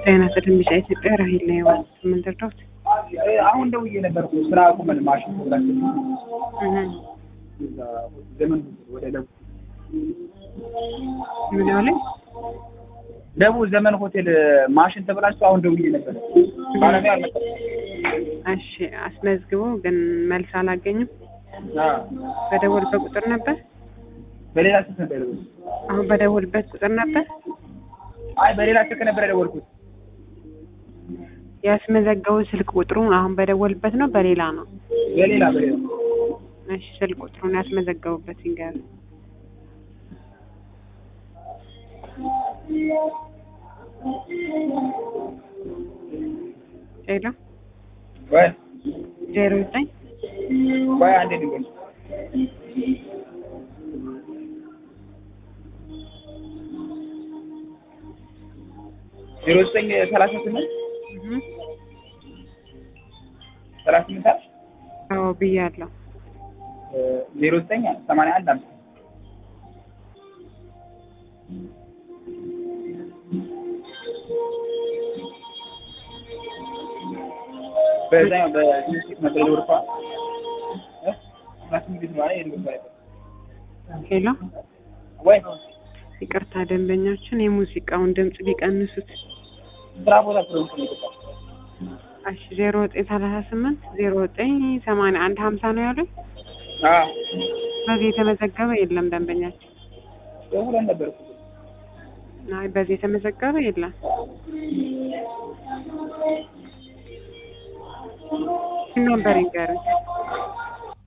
ጤና ይስጥልኝ ቢጫ ኢትዮጵያ ራሄል ነው የዋስ ምን ልርዳዎት? አሁን ደውዬ ነበር እኮ ስራ ቁመን ማሽን ብላችሁ ዘመን ወደ ደቡብ ምን አለኝ? ደቡብ ዘመን ሆቴል ማሽን ተብላችሁ አሁን ደውዬ ነበር። ባለሙያ አልመጣም። እሺ አስመዝግቦ ግን መልስ አላገኙም። አዎ፣ በደወልበት ቁጥር ነበር። በሌላ ስልክ ነበር የደወልኩት። አሁን በደወልበት ቁጥር ነበር አይ በሌላ ስልክ ነበር የደወልኩት። ያስመዘገቡ ስልክ ቁጥሩን አሁን በደወልበት ነው በሌላ ነው? በሌላ በሌላ እሺ ስልክ ቁጥሩን ያስመዘገቡበት ይንገሩ። ሌላ ወይ ዜሮ ዘጠኝ ወይ አንዴ ድንገት ዜሮ ዘጠኝ ሰላሳ ስምንት እህ፣ ሰላሳ ስምንት አልሽ? አዎ ብያለሁ። ዜሮ ዘጠኝ ሰማንያ አንድ አምሳ በዛኛው በትንሽ ነበር የደወልኩት። እ? ሰላሳ ስምንት ነው አይደል የደወልኩት? ሄሎ ወይ ይቅርታ ደንበኛችን የሙዚቃውን ድምፅ ቢቀንሱት። ስራ ቦታ ፕሮግራም ነው እሺ ዜሮ ዘጠኝ ሰላሳ ስምንት ዜሮ ዘጠኝ ሰማንያ አንድ ሀምሳ ነው ያሉኝ። አዎ በዚህ የተመዘገበ የለም ደንበኛችን። ደውለን ነበር እኮ። አይ በዚህ የተመዘገበ የለም። ነበር ይንገሩኝ።